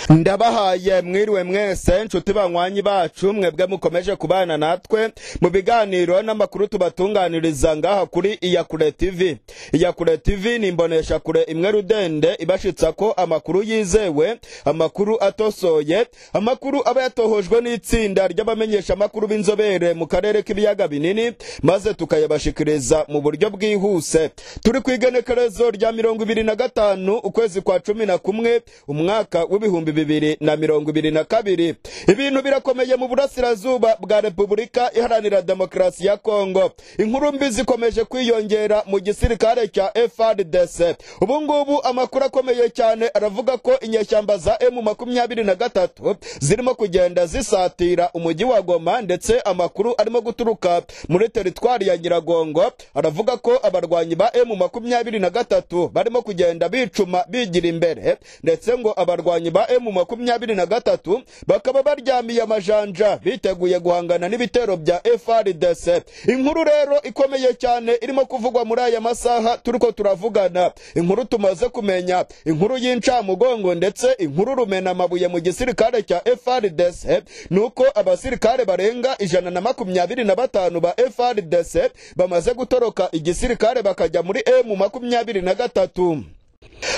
ndabahaye mwiriwe mwese nshuti banywanyi bacu mwebwe mukomeje kubana natwe mu biganiro n'amakuru tubatunganiriza ngaha kuri iyakure tv iyakure tv ni imbonesha kure imwe rudende ibashitsa ko amakuru yizewe amakuru atosoye amakuru aba yatohojwe n'itsinda ry'abamenyesha amakuru b'inzobere mu karere k'ibiyaga binini maze tukayabashikiriza mu buryo bwihuse turi ku igenekerezo rya mirongo ibiri na gatanu ukwezi kwa cumi na kumwe umwaka w'ibihumbi bibiri na mirongo ibiri na kabiri ibintu birakomeye mu burasirazuba bwa repubulika iharanira demokarasi ya kongo inkuru mbi zikomeje kwiyongera mu gisirikare cya frdc ubu ngubu amakuru akomeye cyane aravuga ko inyeshyamba za emu makumyabiri na gatatu zirimo kugenda zisatira umujyi wa goma ndetse amakuru arimo guturuka muri teritwari ya nyiragongo aravuga ko abarwanyi ba emu makumyabiri na gatatu barimo kugenda bicuma bigira imbere ndetse ngo abarwanyi ba emu makumyabiri na gatatu bakaba baryamiye amajanja biteguye guhangana n'ibitero bya frdc inkuru rero ikomeye cyane irimo kuvugwa muri aya masaha turiko turavugana inkuru tumaze kumenya inkuru y'incamugongo ndetse inkuru rumena amabuye mu gisirikare cya frdc ni uko abasirikare barenga ijana na makumyabiri na batanu ba frdc bamaze gutoroka igisirikare bakajya muri emu makumyabiri na gatatu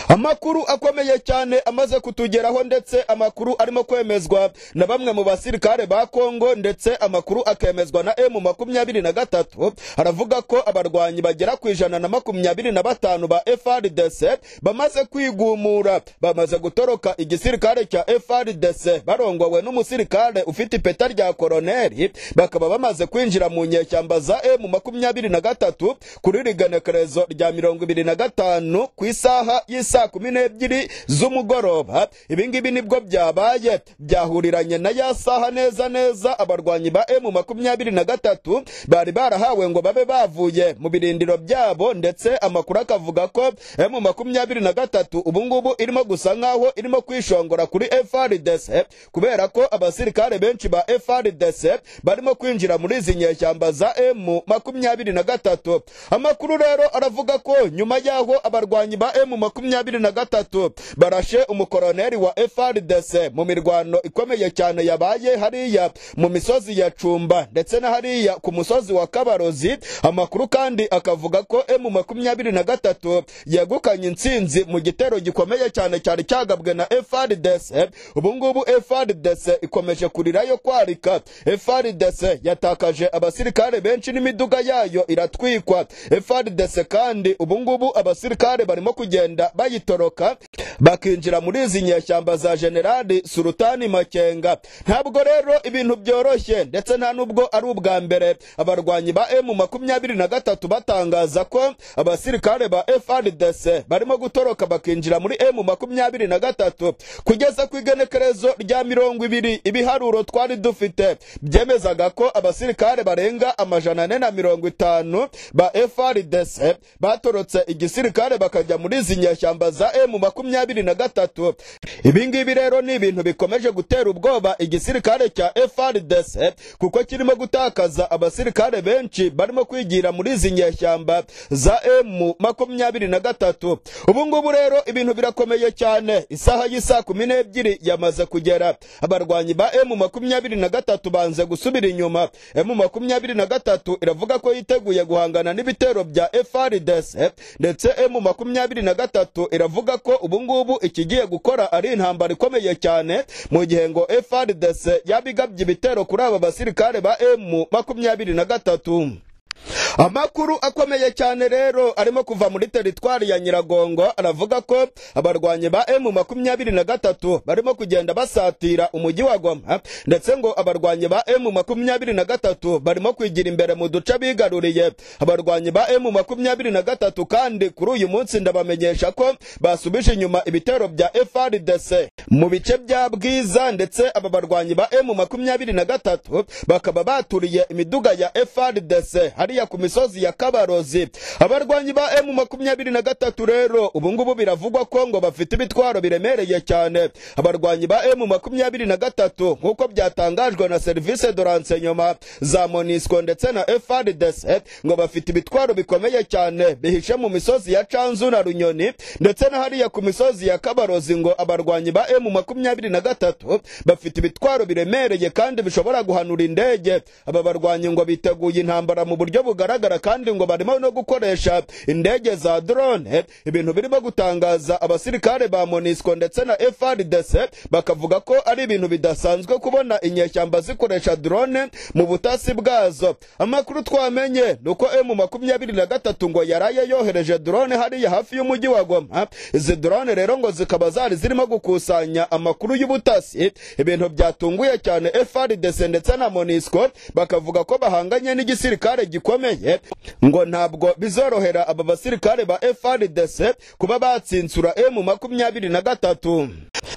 amakuru akomeye cyane amaze kutugeraho ndetse amakuru arimo kwemezwa na bamwe mu basirikare ba kongo ndetse amakuru akemezwa na emu makumyabiri na gatatu aravuga ko abarwanyi bagera ku ijana na makumyabiri na batanu ba frdc bamaze kwigumura bamaze gutoroka igisirikare cya frdc barongowe n'umusirikare ufite ipeta rya koroneri bakaba bamaze kwinjira mu nyeshyamba za emu makumyabiri na gatatu kuri rigenekerezo rya mirongo ibiri na gatanu ku isaha y'isa kumi n'ebyiri z'umugoroba ibi ngibi nibwo byabaye byahuriranye na ya saha neza neza abarwanyi ba emu makumyabiri na gatatu bari barahawe ngo babe bavuye mu birindiro byabo ndetse amakuru akavuga ko emu makumyabiri na gatatu ubungubu irimo gusa nk'aho irimo kwishongora kuri frdc kubera ko abasirikare benshi ba frdc barimo kwinjira muri izi nyeshyamba za emu makumyabiri na gatatu amakuru rero aravuga ko nyuma y'aho abarwanyi ba emu makumyabiri na gatatu barashe umukoroneri wa frdc mu mirwano ikomeye cyane yabaye hariya mu misozi ya cumba ndetse na hariya ku musozi wa kabarozi amakuru kandi akavuga ko emu makumyabiri na gatatu yegukanye intsinzi mu gitero gikomeye cyane cyari cyagabwe na frdc ubungubu frdc ikomeje kurirayo kwarika frdc yatakaje abasirikare benshi n'imiduga yayo iratwikwa frdc kandi ubungubu abasirikare barimo kugenda kugenda bayitoroka bakinjira muri izi nyeshyamba za generali surutani makenga ntabwo rero ibintu byoroshye ndetse nta nubwo ari ubwa mbere abarwanyi ba emu makumyabiri na gatatu batangaza ko abasirikare ba frdc barimo gutoroka bakinjira muri emu makumyabiri na gatatu kugeza ku igenekerezo rya mirongo ibiri ibiharuro twari dufite byemezaga ko abasirikare barenga amajana ane na mirongo itanu ba frdc batorotse igisirikare bakajya muri izi nyeshyamba za emu makumyabiri na gatatu ibi ngibi rero ni ibintu bikomeje gutera ubwoba igisirikare cya frdc kuko kirimo gutakaza abasirikare benshi barimo kwigira muri izi nyeshyamba za emu makumyabiri na gatatu ubu ngubu rero ibintu birakomeye cyane isaha y'isa kumi n'ebyiri yamaze kugera abarwanyi ba emu makumyabiri na gatatu banze gusubira inyuma emu makumyabiri na gatatu iravuga ko yiteguye guhangana n'ibitero bya frdc ndetse emu makumyabiri na na gatatu iravuga ko ubungubu ikigiye gukora ari intambara ikomeye cyane mu gihe ngo frdc yabigabye ibitero kuri aba basirikare ba emu makumyabiri na gatatu amakuru akomeye cyane rero arimo kuva muri teritwari ya nyiragongo aravuga ko abarwanyi ba emu makumyabiri na gatatu barimo kugenda basatira umujyi wa goma ndetse ngo abarwanyi ba emu makumyabiri na gatatu barimo kwigira imbere mu duce bigaruriye abarwanyi ba emu makumyabiri na gatatu kandi kuri uyu munsi ndabamenyesha ko basubije inyuma ibitero bya frdc mu bice bya bwiza ndetse aba barwanyi ba emu makumyabiri na gatatu bakaba baturiye imiduga ya frdc hariya ku misozi ya kabarozi abarwanyi ba emu makumyabiri na gatatu rero ubu ngubu biravugwa ko ngo bafite ibitwaro biremereye cyane abarwanyi ba emu makumyabiri na gatatu nk'uko byatangajwe na serivisi de renseignement za monisco ndetse na frdc ngo bafite ibitwaro bikomeye cyane bihishe mu misozi ya canzu na runyoni ndetse na hariya ku misozi ya kabarozi ngo abarwanyi ba emu makumyabiri na gatatu bafite ibitwaro biremereye kandi bishobora guhanura indege aba barwanyi ngo biteguye intambara mu buryo bugaragara kandi ngo barimo no gukoresha indege za drone ibintu birimo gutangaza abasirikare ba monisco ndetse na frdc bakavuga ko ari ibintu bidasanzwe kubona inyeshyamba zikoresha drone mu butasi bwazo amakuru twamenye ni uko emu makumyabiri na gatatu ngo yaraye yohereje drone hariya hafi y'umujyi wa goma izi drone rero ngo zikaba zari zirimo gukusanya amakuru y'ubutasi ibintu byatunguye cyane frdc ndetse na monisco bakavuga ko bahanganye n'igisirikare gikomeye ngo ntabwo bizorohera aba basirikare ba frdc kuba batsinsura emu makumyabiri na gatatu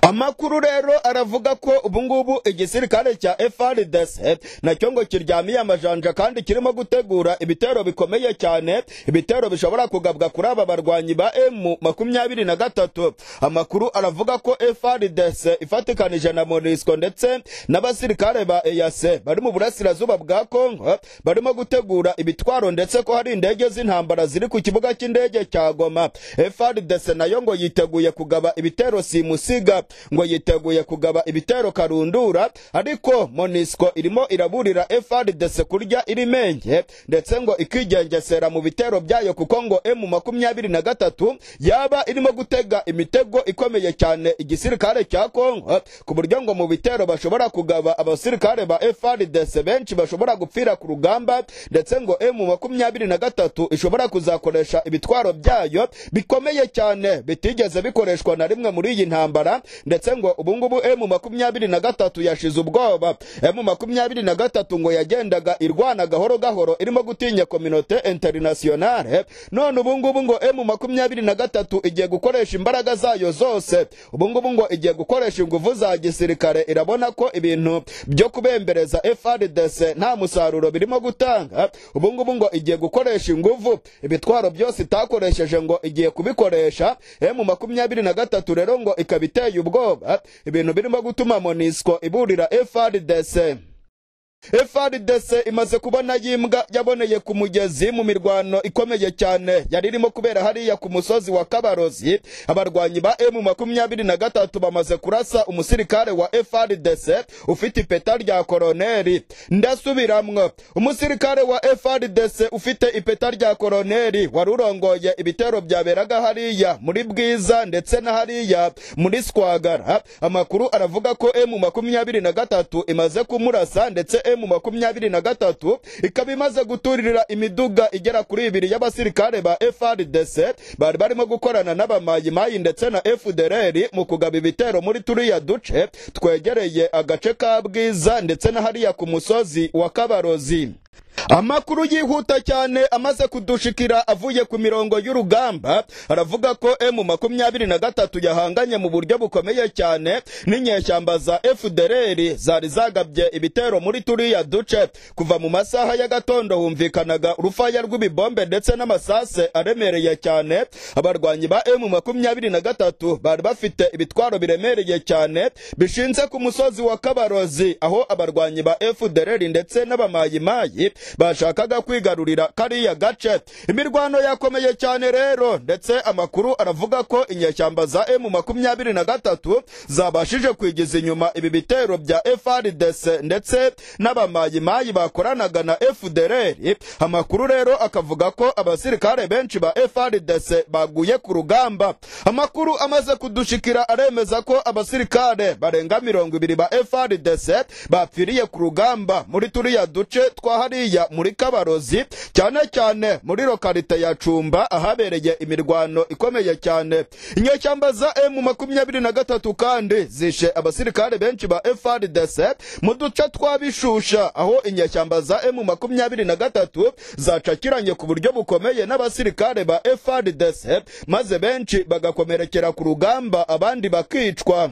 amakuru rero aravuga ko ubungubu igisirikare cya frdc nacyo ngo kiryamiye amajanja kandi kirimo gutegura ibitero bikomeye cyane ibitero bishobora kugabwa kuri aba barwanyi ba emu makumyabiri na gatatu amakuru aravuga ko frdc ifatikanije na monisco ndetse n'abasirikare ba eyase bari mu burasirazuba bwa kongo barimo gutegura ibitwaro ndetse ko hari indege z'intambara ziri ku kibuga cy'indege cya goma frdc nayo ngo yiteguye kugaba ibitero simusiga ngo yiteguye kugaba ibitero karundura ariko monisco irimo iraburira frdc kurya irimenge ndetse ngo ikigengesera mu bitero byayo kuko ngo emu makumyabiri na gatatu yaba irimo gutega imitego ikomeye cyane igisirikare cya kongo ku buryo ngo mu bitero bashobora kugaba abasirikare ba frdc benshi bashobora gupfira ku rugamba ndetse ngo emu makumyabiri na gatatu ishobora kuzakoresha ibitwaro byayo bikomeye cyane bitigeze bikoreshwa na rimwe muri iyi ntambara ndetse ngo ubungubu emu makumyabiri na gatatu yashize ubwoba emu makumyabiri na gatatu ngo yagendaga irwana gahoro gahoro irimo gutinya kominote interinasiyonale none ubungubu ngo emu makumyabiri na gatatu igiye gukoresha imbaraga zayo zose ubungubu ngo igiye gukoresha inguvu za gisirikare irabona ko ibintu byo kubembereza frdc nta musaruro birimo gutanga ubungubu ngo igiye gukoresha inguvu ibitwaro byose itakoresheje ngo igiye kubikoresha emu makumyabiri na gatatu rero ngo ikaba iteye ubwoba ibintu birimo gutuma monisco iburira frdc frdc imaze kubona yimbwa yaboneye ku mugezi mu mirwano ikomeye cyane yari irimo kubera hariya ku musozi wa kabarozi abarwanyi ba emu makumyabiri na gatatu bamaze kurasa umusirikare wa frdc ufite ipeta rya koroneri ndasubiramwo umusirikare wa frdc ufite ipeta rya koroneri wari urongoye ibitero byaberaga hariya muri bwiza ndetse na hariya muri swagara amakuru aravuga ko emu makumyabiri na gatatu imaze kumurasa ndetse emu makumyabiri na gatatu ikaba imaze guturirira imiduga igera kuri ibiri y'abasirikare ba frdc bari barimo gukorana n'abamayimayi ndetse na fdrr mu kugaba ibitero muri turiya duce twegereye agace ka bwiza ndetse na hariya ku musozi wa kabarozi amakuru yihuta cyane amaze kudushikira avuye ku mirongo y'urugamba aravuga ko emu makumyabiri na gatatu yahanganye mu buryo bukomeye cyane n'inyeshyamba za fdrr zari zagabye ibitero muri turiya duce kuva mu masaha y'agatondo humvikanaga urufaya rw'ibibombe ndetse n'amasase aremereye cyane abarwanyi ba emu makumyabiri na gatatu bari bafite ibitwaro biremereye cyane bishinze ku musozi wa kabarozi aho abarwanyi ba fdrr ndetse n'abamayimayi bashakaga kwigarurira kariya gace imirwano yakomeye cyane rero ndetse amakuru aravuga ko inyeshyamba za emu makumyabiri na gatatu zabashije kwigiza inyuma ibi bitero bya frdc ndetse n'abamayimayi bakoranaga na fdrr amakuru rero akavuga ko abasirikare benshi ba frdc baguye ku rugamba amakuru amaze kudushikira aremeza ko abasirikare barenga mirongo ibiri ba frdc bapfiriye ku rugamba muri turiya duce twa hariya hariya muri kabarozi cyane cyane muri lokarite ya cumba ahabereye imirwano ikomeye cyane inyeshyamba za emu makumyabiri na gatatu kandi zishe abasirikare benshi ba frdc mu duce twa bishusha aho inyeshyamba za emu makumyabiri na gatatu zacakiranye ku buryo bukomeye n'abasirikare ba frdc maze benshi bagakomerekera ku rugamba abandi bakicwa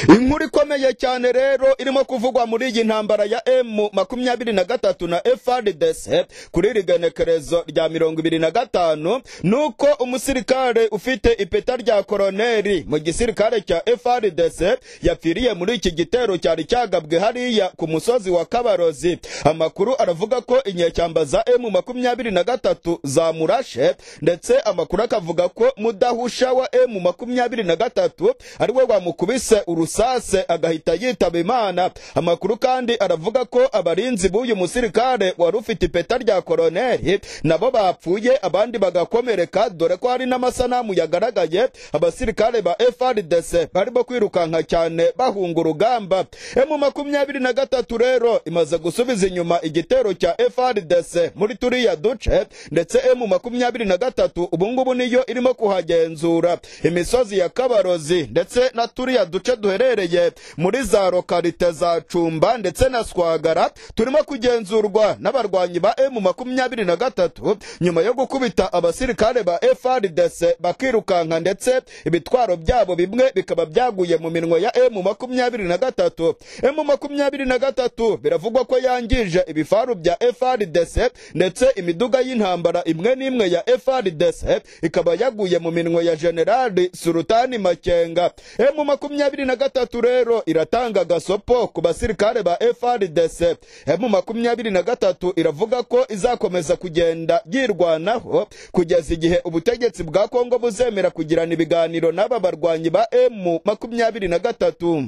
inkuru ikomeye cyane rero irimo kuvugwa muri iyi ntambara ya m makumyabiri na gatatu na frdc kuri iri genekerezo rya mirongo ibiri na gatanu ni uko umusirikare ufite ipeta rya koroneri mu gisirikare cya frdc yapfiriye muri iki gitero cyari cyagabwe hariya ku musozi wa kabarozi amakuru aravuga ko inyeshyamba za m makumyabiri na gatatu zamurashe ndetse amakuru akavuga ko mudahusha wa m makumyabiri na gatatu ari we wamukubise urusase agahita yitaba imana amakuru kandi aravuga ko abarinzi b'uyu musirikare wari ufite ipeta rya koroneri nabo bapfuye abandi bagakomereka dore ko hari n'amasanamu yagaragaye abasirikare ba frdc barimo kwirukanka cyane bahunga urugamba emu makumyabiri na gatatu rero imaze gusubiza inyuma igitero cya frdc muri turiya duce ndetse emu makumyabiri na gatatu ubungubu niyo irimo kuhagenzura imisozi ya kabarozi ndetse na turiya duce duherereye muri za lokarite za cumba ndetse na swagara turimo kugenzurwa n'abarwanyi ba emu makumyabiri na gatatu nyuma yo gukubita abasirikare ba frdc bakirukanka ndetse ibitwaro byabo bimwe bikaba byaguye mu minwa ya emu makumyabiri na gatatu emu makumyabiri na gatatu biravugwa ko yangije ibifaru bya frdc ndetse imiduga y'intambara imwe n'imwe ya frdc ikaba yaguye mu minwa ya generali surutani makenga emu makumyabiri na gatatu rero iratanga gasopo ku basirikare ba frdc emu makumyabiri na gatatu iravuga ko izakomeza kugenda yirwanaho kugeza igihe ubutegetsi bwa kongo buzemera kugirana ibiganiro n'aba barwanyi ba emu makumyabiri na gatatu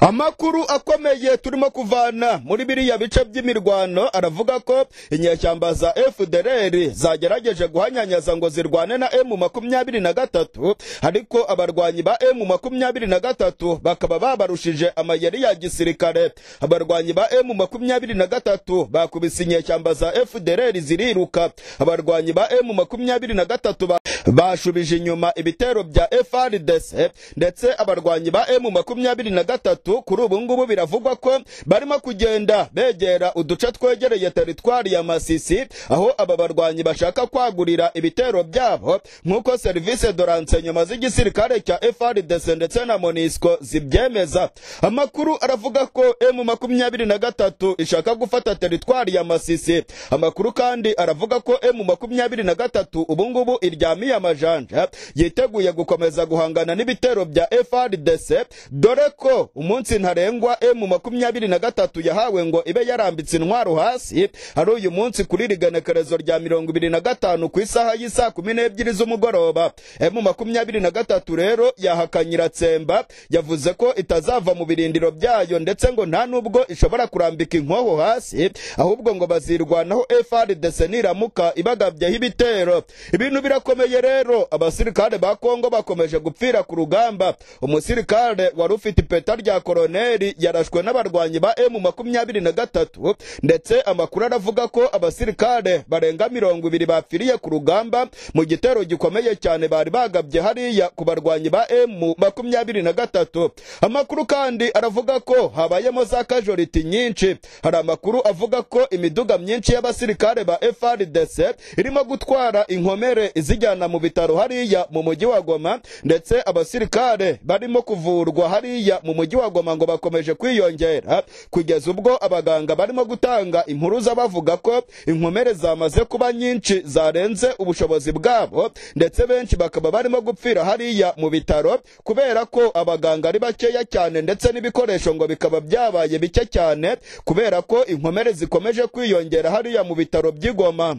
amakuru akomeye turimo kuvana muri biriya bice by'imirwano aravuga ko inyeshyamba za fdr zagerageje guhanyanyaza ngo zirwane na m makumyabiri na gatatu ariko abarwanyi ba m makumyabiri na gatatu bakaba babarushije amayeri ya gisirikare abarwanyi ba m makumyabiri na gatatu bakubise inyeshyamba za fdr ziriruka abarwanyi ba m makumyabiri na gatatu bashubije inyuma ibitero bya frdc ndetse abarwanyi ba m makumyabiri na gatatu gatatu kuri ubu ngubu biravugwa ko barimo kugenda begera uduce twegereye teritwari ya masisi aho aba barwanyi bashaka kwagurira ibitero byabo nk'uko serivisi doranse nyuma z'igisirikare cya frdc ndetse na monisco zibyemeza amakuru aravuga ko m makumyabiri na gatatu ishaka gufata teritwari ya masisi amakuru kandi aravuga ko m makumyabiri na gatatu ubu ngubu iryamiye amajanja yiteguye gukomeza guhangana n'ibitero bya frdc dore ko umunsi ntarengwa emu makumyabiri na gatatu yahawe ngo ibe yarambitse intwaro hasi ari uyu munsi kuri iri genekerezo rya mirongo ibiri na gatanu ku isaha y'isaa kumi n'ebyiri z'umugoroba emu makumyabiri na gatatu rero yahakanyira tsemba yavuze ko itazava mu birindiro byayo ndetse ngo nta nubwo ishobora kurambika inkoho hasi ahubwo ngo bazirwanaho frdc niramuka ibagabyeho ibitero ibintu birakomeye rero abasirikare ba kongo bakomeje gupfira ku rugamba umusirikare wari ufite ipeta ipeta rya koroneri yarashwe n'abarwanyi ba emu makumyabiri na gatatu ndetse amakuru aravuga ko abasirikare barenga mirongo ibiri bapfiriye ku rugamba mu gitero gikomeye cyane bari bagabye hariya ku barwanyi ba emu makumyabiri na gatatu amakuru kandi aravuga ko habayemo za kajoriti nyinshi hari amakuru avuga ko imiduga myinshi y'abasirikare ba frdc irimo gutwara inkomere izijyana mu bitaro hariya mu mujyi wa goma ndetse abasirikare barimo kuvurwa hariya mu mujyi wa goma ngo bakomeje kwiyongera kugeza ubwo abaganga barimo gutanga impuruza bavuga ko inkomere zamaze kuba nyinshi zarenze ubushobozi bwabo ndetse benshi bakaba barimo gupfira hariya mu bitaro kubera ko abaganga ari bakeya cyane ndetse n'ibikoresho ngo bikaba byabaye bike cyane kubera ko inkomere zikomeje kwiyongera hariya mu bitaro by'igoma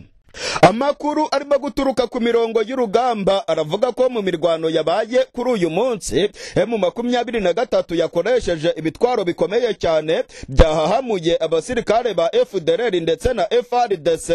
amakuru arimo guturuka ku mirongo y'urugamba aravuga ko mu mirwano yabaye kuri uyu munsi emu makumyabiri na gatatu yakoresheje ibitwaro bikomeye cyane byahahamuye abasirikare ba fdr ndetse na frdc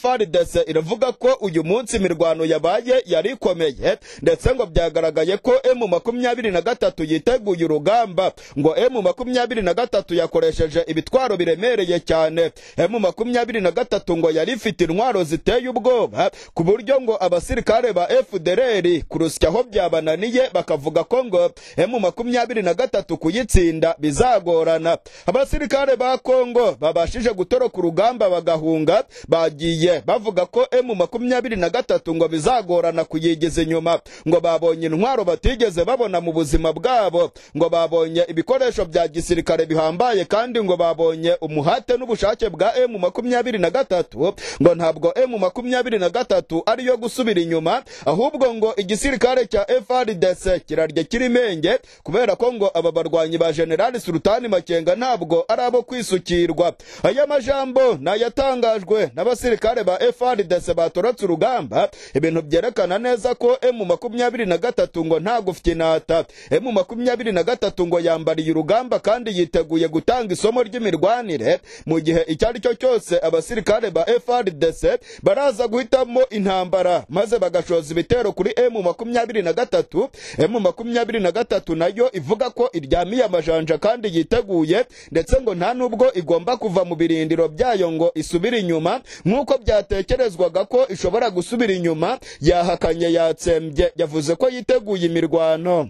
frdc iravuga ko uyu munsi imirwano yabaye yari ikomeye ndetse ngo byagaragaye ko emu makumyabiri na gatatu yiteguye urugamba ngo emu makumyabiri na gatatu yakoresheje ibitwaro biremereye cyane emu makumyabiri na gatatu ngo yari ifite intwaro ziteye ubwoba ku buryo ngo abasirikare ba FDLR kurusya aho byabananiye bakavuga ko ngo emu makumyabiri na gatatu kuyitsinda bizagorana abasirikare ba Kongo babashije gutoroka urugamba bagahunga bagiye bavuga ko emu makumyabiri na gatatu ngo bizagorana kuyigiza inyuma ngo babonye intwaro batigeze babona mu buzima bwabo ngo babonye ibikoresho bya gisirikare bihambaye kandi ngo babonye umuhate n'ubushake bwa emu makumyabiri na gatatu ngo ntabwo emu makumyabiri na gatatu ariyo gusubira inyuma ahubwo ngo igisirikare cya FRDC kirarya kirimenge kubera ko ngo aba barwanyi ba General Sultani Makenga ntabwo ari abo kwisukirwa aya majambo nayatangajwe n'abasirikare ba FRDC batorotse urugamba ibintu byerekana neza ko emu makumyabiri na gatatu ngo nta gufinata emu makumyabiri na gatatu ngo yambariye urugamba kandi yiteguye gutanga isomo ry'imirwanire mu gihe icyo ari cyo cyose abasirikare ba FRDC baraza guhitamo intambara maze bagashoza ibitero kuri emu makumyabiri na gatatu emu makumyabiri na gatatu nayo ivuga ko iryamiye amajanja kandi yiteguye ndetse ngo nta nubwo igomba kuva mu birindiro byayo ngo isubire inyuma nk'uko byatekerezwaga ko ishobora gusubira inyuma yahakanye yatsembye yavuze ko yiteguye imirwano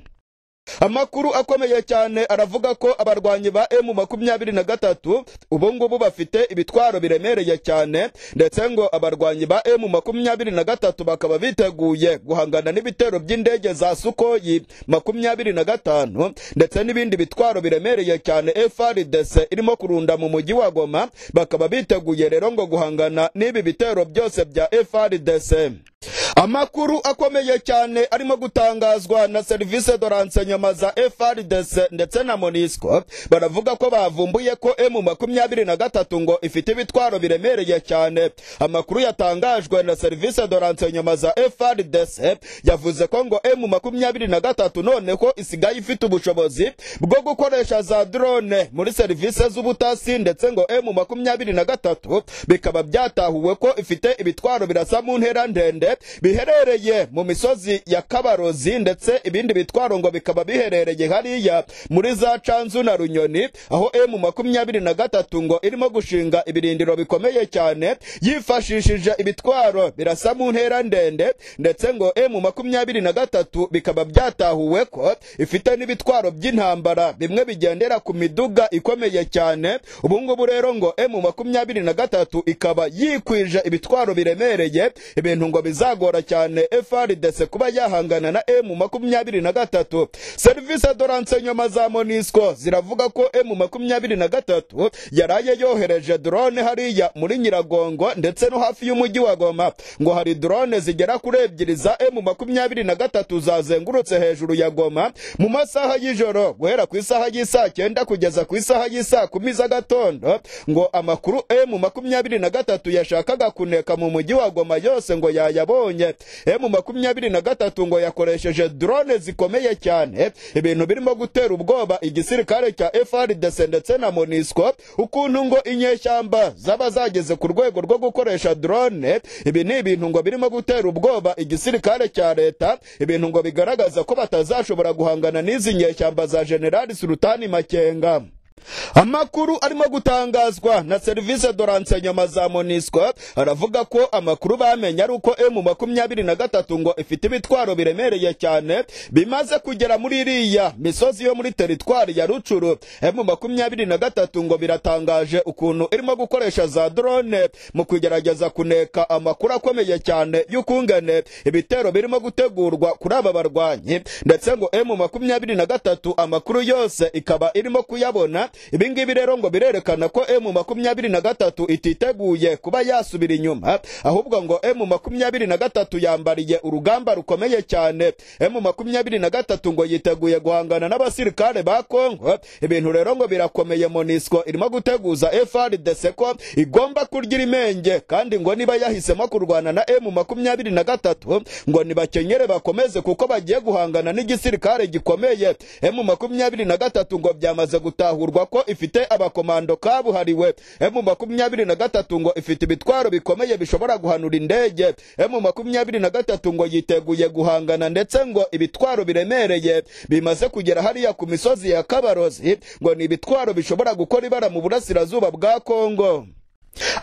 amakuru akomeye cyane aravuga ko abarwanyi ba emu makumyabiri na gatatu ubu ngubu bafite ibitwaro biremereye cyane ndetse ngo abarwanyi ba emu makumyabiri na gatatu bakaba biteguye guhangana n'ibitero by'indege za sukoyi makumyabiri na gatanu ndetse n'ibindi bitwaro biremereye cyane frdc irimo kurunda mu mujyi wa goma bakaba biteguye rero ngo guhangana n'ibi bitero byose bya frdc amakuru akomeye cyane arimo gutangazwa na serivisi de renseyoma za FRDC ndetse na MONUSCO baravuga ko bavumbuye ko M makumyabiri na gatatu ngo ifite ibitwaro biremereye cyane amakuru yatangajwe na serivisi de renseyoma za FRDC yavuze ko ngo M makumyabiri na gatatu noneho isigaye ifite ubushobozi bwo gukoresha za drone muri serivisi z'ubutasi ndetse ngo M makumyabiri na gatatu bikaba byatahuwe ko ifite ibitwaro birasa mu ntera ndende biherereye mu misozi ya kabarozi ndetse ibindi bitwaro ngo bikaba biherereye hariya muri za canzu na runyoni aho emu makumyabiri na gatatu ngo irimo gushinga ibirindiro bikomeye cyane yifashishije ibitwaro birasa mu ntera ndende ndetse ngo emu makumyabiri na gatatu bikaba byatahuwe ko ifite n'ibitwaro by'intambara bimwe bigendera ku miduga ikomeye cyane ubu ngubu rero ngo emu makumyabiri na gatatu ikaba yikwije ibitwaro biremereye ibintu ngo biza bizagora cyane FRDC kuba yahangana na M makumyabiri na gatatu serivisi de renseignement za MONUSCO ziravuga ko M makumyabiri na gatatu yaraye yohereje drone hariya muri Nyiragongo ndetse no hafi y'umujyi wa Goma ngo hari drone zigera kuri ebyiri za M makumyabiri na gatatu zazengurutse hejuru ya Goma mu masaha y'ijoro guhera ku isaha y'isaa cyenda kugeza ku isaha y'isaa kumi z'agatondo ngo amakuru M makumyabiri na gatatu yashakaga kuneka mu mujyi wa Goma yose ngo yayabona yabonye emu makumyabiri na gatatu ngo yakoresheje drone zikomeye cyane ibintu birimo gutera ubwoba igisirikare cya FRDC ndetse na MONUSCO ukuntu ngo inyeshyamba zaba zageze ku rwego rwo gukoresha drone ibi ni ibintu ngo birimo gutera ubwoba igisirikare cya leta ibintu ngo bigaragaza ko batazashobora guhangana n'izi nyeshyamba za General Sultani Makenga amakuru arimo gutangazwa na serivisi de renseignement za MONUSCO aravuga ko amakuru bamenye ari uko M makumyabiri na gatatu ngo ifite ibitwaro biremereye cyane bimaze kugera muri iriya misozi yo muri teritwari ya Rucuru M makumyabiri na gatatu ngo biratangaje ukuntu irimo gukoresha za drone mu kugerageza kuneka amakuru akomeye cyane y'ukungane ibitero birimo gutegurwa kuri aba barwanyi ndetse ngo M makumyabiri na gatatu amakuru yose ikaba irimo kuyabona ibingibi rero ngo birerekana ko emu makumyabiri na gatatu ititeguye kuba yasubira inyuma ahubwo ngo emu makumyabiri na gatatu yambariye urugamba rukomeye cyane emu makumyabiri na gatatu ngo yiteguye guhangana n'abasirikare ba kongo ibintu rero ngo birakomeye monisco irimo guteguza frdc ko igomba kurya irimenge kandi ngo niba yahisemo kurwana na emu makumyabiri na gatatu ngo nibakenyere bakomeze kuko bagiye guhangana n'igisirikare gikomeye emu makumyabiri na gatatu ngo byamaze gutahurwa bivugwa ko ifite abakomando kabuhariwe emu makumyabiri na gatatu ngo ifite ibitwaro bikomeye bishobora guhanura indege emu makumyabiri na gatatu ngo yiteguye guhangana ndetse ngo ibitwaro biremereye bimaze kugera hariya ku misozi ya kabarozi ngo ni ibitwaro bishobora gukora ibara mu burasirazuba bwa kongo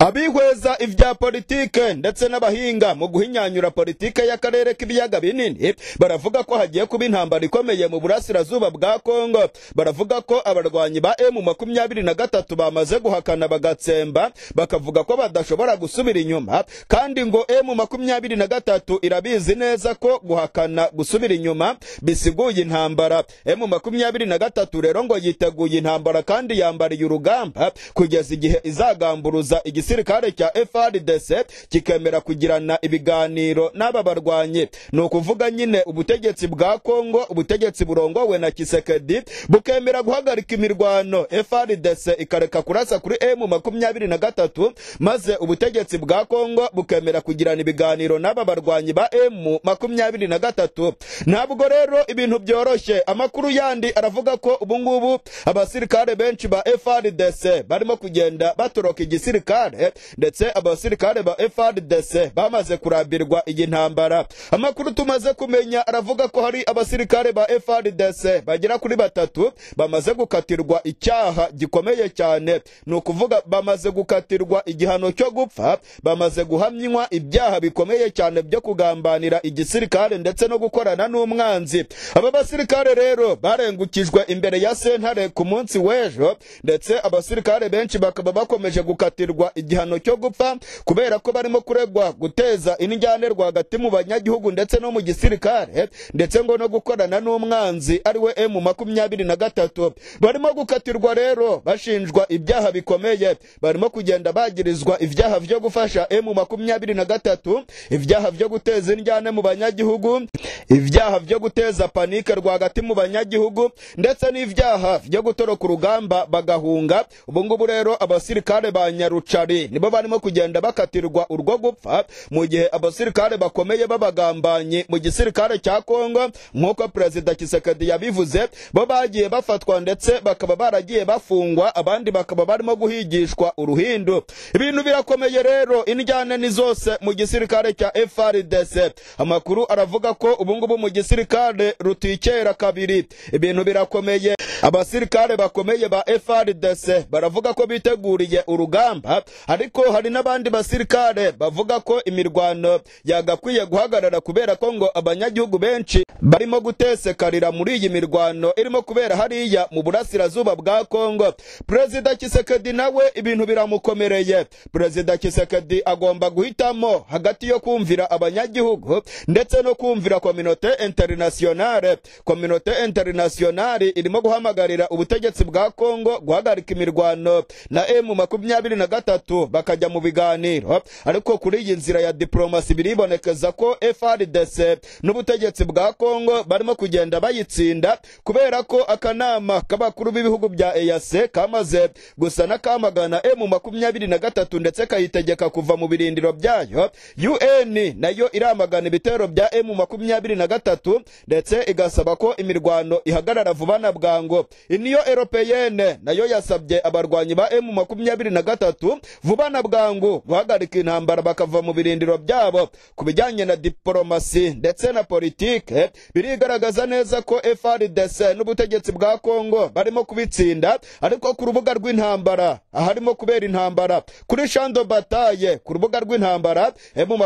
abihweza ibya politike ndetse n'abahinga mu guhinyanyura politike y'akarere k'ibiyaga binini baravuga ko hagiye kuba intambara ikomeye mu burasirazuba bwa kongo baravuga ko abarwanyi ba emu makumyabiri na gatatu bamaze guhakana bagatsemba bakavuga ko badashobora gusubira inyuma kandi ngo emu makumyabiri na gatatu irabizi neza ko guhakana gusubira inyuma bisiguye intambara emu makumyabiri na gatatu rero ngo yiteguye intambara kandi yambariye urugamba kugeza igihe izagamburuza igisirikare cya FRDC kikemera kugirana ibiganiro n'aba barwanyi ni ukuvuga nyine ubutegetsi bwa Kongo ubutegetsi burongowe na Kisekedi bukemera guhagarika imirwano FRDC ikareka kurasa kuri M makumyabiri na gatatu maze ubutegetsi bwa Kongo bukemera kugirana ibiganiro n'aba barwanyi ba M makumyabiri na gatatu ntabwo rero ibintu byoroshye amakuru yandi aravuga ko ubungubu abasirikare benshi ba FRDC barimo kugenda batoroka igisirikare abasirikare ndetse abasirikare ba FRDC bamaze kurambirwa iyi ntambara amakuru tumaze kumenya aravuga ko hari abasirikare ba FRDC bagera kuri batatu bamaze gukatirwa icyaha gikomeye cyane ni ukuvuga bamaze gukatirwa igihano cyo gupfa bamaze guhamywa ibyaha bikomeye cyane byo kugambanira igisirikare ndetse no gukorana n'umwanzi aba basirikare rero barengukijwe imbere ya sentare ku munsi w'ejo ndetse abasirikare benshi bakaba bakomeje gukatirwa kurekurwa igihano cyo gupfa kubera ko barimo kuregwa guteza indyanerwa hagati mu banyagihugu ndetse no mu gisirikare ndetse ngo no gukorana n'umwanzi ari we emu makumyabiri na gatatu barimo gukatirwa rero bashinjwa ibyaha bikomeye barimo kugenda bagirizwa ibyaha byo gufasha emu makumyabiri na gatatu ibyaha byo guteza indyane mu banyagihugu ibyaha byo guteza panike rwagati mu banyagihugu ndetse n'ibyaha byo gutoroka urugamba bagahunga ubungubu rero abasirikare ba nyaruca Chari nibo barimo kugenda bakatirwa urwo gupfa mu gihe abasirikare bakomeye babagambanye mu gisirikare cya Kongo nk'uko Perezida Kisekedi yabivuze bo bagiye bafatwa ndetse bakaba baragiye bafungwa abandi bakaba barimo guhigishwa uruhindu ibintu birakomeye rero indyane ni zose mu gisirikare cya FRDC amakuru aravuga ko ubungubu mu gisirikare rutikera kabiri ibintu birakomeye abasirikare bakomeye ba FRDC baravuga ko biteguriye urugamba ariko hari n'abandi basirikare bavuga ko imirwano yagakwiye guhagarara kubera ko ngo abanyagihugu benshi barimo gutesekarira muri iyi mirwano irimo kubera hariya mu burasirazuba bwa kongo perezida kisekedi nawe ibintu biramukomereye perezida kisekedi agomba guhitamo hagati yo kumvira abanyagihugu ndetse no kumvira kominote interinasiyonale kominote interinasiyonali irimo guhamagarira ubutegetsi bwa kongo guhagarika imirwano na emu makumyabiri na gatatu gatatu bakajya mu biganiro ariko kuri iyi nzira ya diplomasi biribonekeza ko FRDC n'ubutegetsi bwa Kongo barimo kugenda bayitsinda kubera ko akanama k'abakuru b'ibihugu bya EAC kamaze gusa nakamagana M makumyabiri na gatatu ndetse kayitegeka kuva mu birindiro byayo UN nayo iramagana ibitero bya M makumyabiri na gatatu ndetse igasaba ko imirwano ihagarara vuba na bwangu iniyo europeyene nayo yasabye abarwanyi ba M makumyabiri na gatatu vuba na bwangu guhagarika intambara bakava mu birindiro byabo ku bijyanye na diporomasi ndetse na politike birigaragaza neza ko FRDC n'ubutegetsi bwa Kongo barimo kubitsinda ariko ku rubuga rw'intambara aharimo kubera intambara kuri Shando Bataye ku rubuga rw'intambara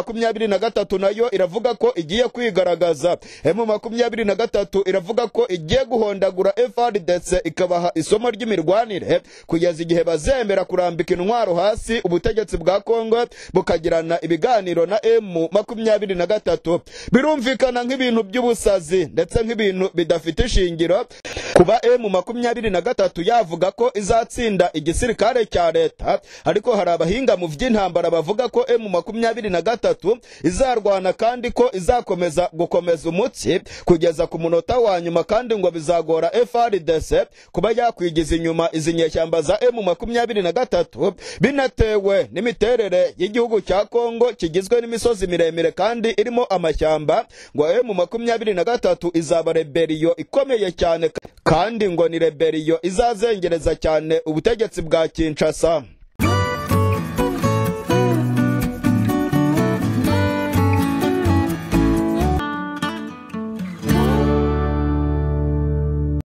M23 nayo iravuga ko igiye kwigaragaza M23 iravuga ko igiye guhondagura FRDC ikabaha isomo ry'imirwanire kugeza igihe bazemera kurambika intwaro intwaro hasi ubutegetsi bwa Kongo bukagirana ibiganiro na M makumyabiri na gatatu birumvikana nk'ibintu by'ubusazi ndetse nk'ibintu bidafite ishingiro kuba M makumyabiri na gatatu yavuga ko izatsinda igisirikare cya leta ariko hari abahinga mu by'intambara bavuga ko M makumyabiri na gatatu izarwana kandi ko izakomeza gukomeza umutsi kugeza ku munota wa nyuma kandi ngo bizagora FRDC kuba yakwigiza inyuma izi nyeshyamba za M makumyabiri na gatatu binatewe n'imiterere y'igihugu cya Kongo kigizwe n'imisozi miremire kandi irimo amashyamba ngo M makumyabiri na gatatu izaba reberiyo ikomeye cyane kandi ngo ni reberiyo izazengereza cyane ubutegetsi bwa Kinshasa